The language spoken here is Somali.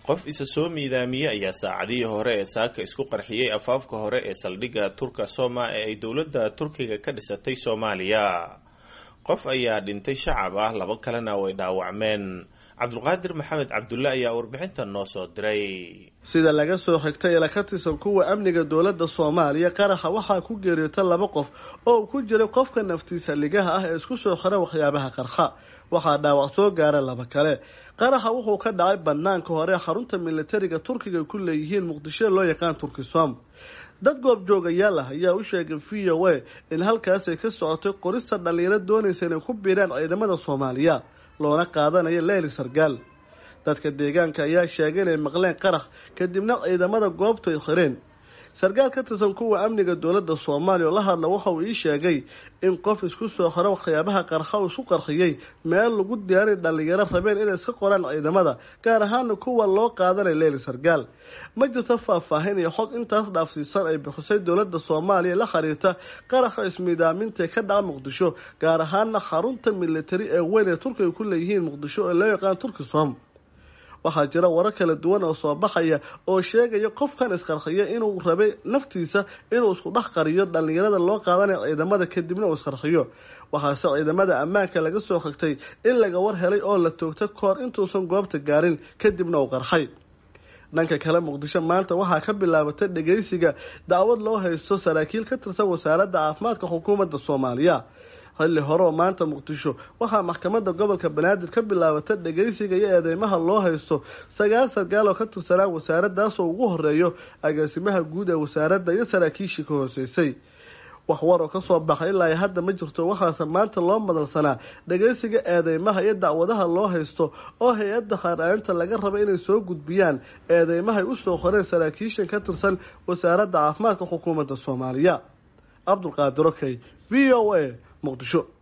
qof isa soo miidaamiyey ayaa saacadihii hore ee saaka isku qarxiyey afaafka hore ee saldhigga turka soma ee ay dowladda turkiga ka dhisatay soomaaliya qof ayaa dhintay shacab ah laba kalena way dhaawacmeen cabdulqaadir maxamed cabdulle ayaa warbixintan noo soo diray sida laga soo xigtay ila ka tirsan kuwa amniga dowladda soomaaliya qaraxa waxaa ku geeriyoota laba qof oo uu ku jiray qofka naftiisa ligaha ah ee isku soo xira waxyaabaha qarxa waxaa dhaawac soo gaara laba kale qaraxa wuxuu ka dhacay banaanka hore xarunta militariga turkiga ku leeyihiin muqdisho loo yaqaan turkisom dad goobjoogayaal ah ayaa u sheegay v o a in halkaasay ka socotay qorista dhalinyaro doonaysa inay ku biiraan ciidamada soomaaliya loona qaadanayo leyli sargaal dadka deegaanka ayaa sheegay inay maqleen qarax kadibna ciidamada goobtu ay xireen sarkaal ka tirsan kuwa amniga dowladda soomaaliya oo la hadla waxa uu ii sheegay in qof isku soo xiro waxyaabaha qarxa uu isku qarxiyey meel lagu diyaaray dhalinyaro rabeen inay iska qoraan ciidamada gaar ahaana kuwa loo qaadanay leyli sargaal ma jirto faahfaahin iyo xog intaas dhaafsiisan ay bixisay dowladda soomaaliya la xiriirta qaraxa ismiidaamintae ka dhaca muqdisho gaar ahaana xarunta militari ee weyn ee turkiga ku leeyihiin muqdisho ee loo yaqaan turkisom waxaa jira warar kala duwan oo soo baxaya oo sheegaya qofkan isqarxiya inuu rabay naftiisa inuu isku dhex qariyo dhalinyarada loo qaadanayo ciidamada kadibna uu isqarxiyo waxaase ciidamada ammaanka laga soo xigtay in laga war helay oo la toogta kahor intuusan goobta gaarin kadibna uu qarxay dhanka kale muqdisho maanta waxaa ka bilaabatay dhageysiga dacwad loo haysto saraakiil ka tirsan wasaaradda caafimaadka xukuumadda soomaaliya xilli hore oo maanta muqdisho waxaa maxkamadda gobolka banaadir ka bilaabatay dhageysiga iyo eedeymaha loo haysto sagaal sarkaal oo ka tirsanaa wasaaraddaas oo ugu horeeyo agaasimaha guud ee wasaaradda iyo saraakiishii ka hooseysay wax war oo kasoo baxay ilaa ay hadda ma jirto waxaase maanta loo madalsanaa dhageysiga eedeymaha iyo dacwadaha loo haysto oo hay-adda qaar-aaninta laga raba inay soo gudbiyaan eedeymahay usoo qoreen saraakiishan ka tirsan wasaaradda caafimaadka xukuumadda soomaaliya cabdulqaadir okey v o a muqdisho